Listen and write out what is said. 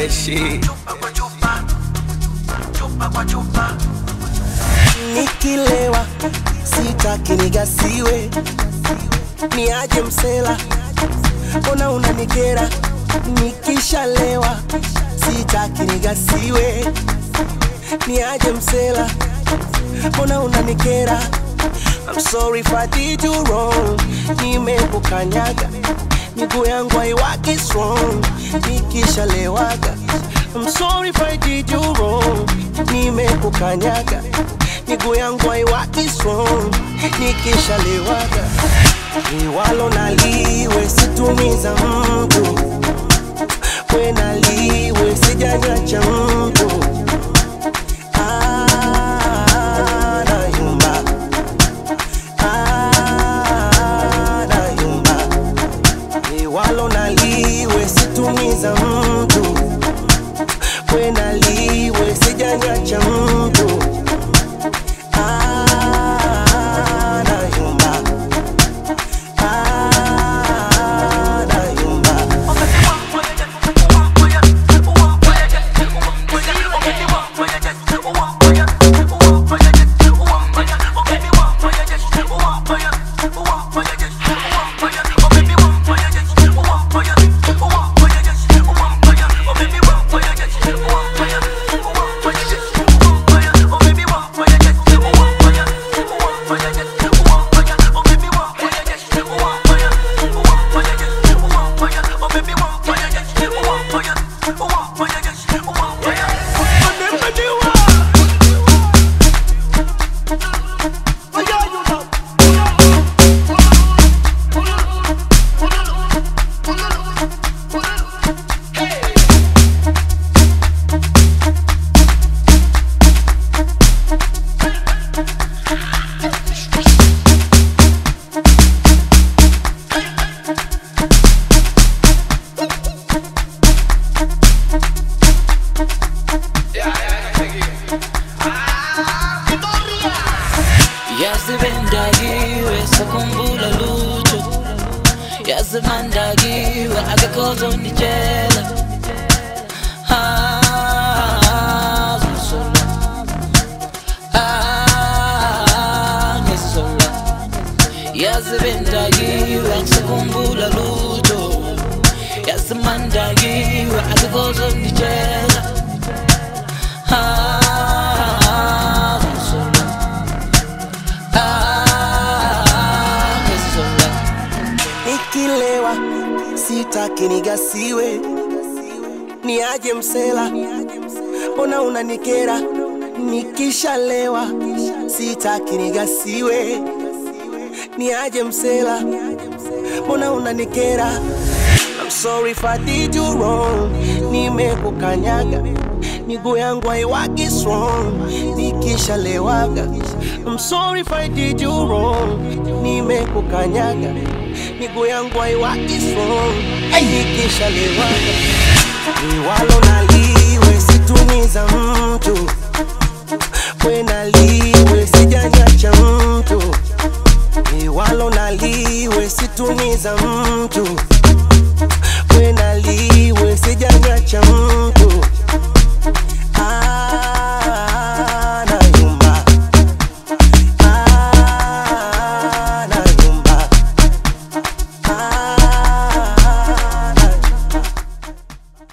shit. Nikilewa sitaki nigasiwe, niaje msela, mbona unanikera? Nikishalewa sitaki nigasiwe, niaje msela, mbona unanikera? I'm sorry if I did you wrong, nimekukanyaga miguu yangu haiwaki strong nikishalewaga. I'm sorry if I did you wrong, nimekukanyaga miguu yangu haiwaki strong nikishalewaga. Liwalo naliwe situmiza mtu, we naliwe sijanyacha mtu Ah, nayumba. Ah, nayumba. Liwalo naliwe situmiza mtu, we naliwe sijanyacha mtu Ah, nayumba. Ah, nayumba. yazibendakiwe sakhumbula lutho yazimandakiwe akekho ozonditshela Ah, ngizola. Ah, ngizola. yazibendakiwe sakhumbula lutho yazimandakiwe akekho ozonditshela Ah, ngizola. Ah, ngizola. Nikilewa sitaki nigasiwe, niaje msela, mbona unanikera? Nikishalewa sitaki nigasiwe, niaje msela, mbona unanikera? I'm sorry if I did you wrong, nimekukanyaga miguu yangu haiwaki strong nikishalewaga. I'm sorry if I did you wrong, nimekukanyaga miguu yangu haiwaki strong nikishalewaga. Liwalo naliwe situmiza mtu, we naliwe sijanyacha mtu, liwalo naliwe situmiza mtu, we naliwe sijanyacha mtu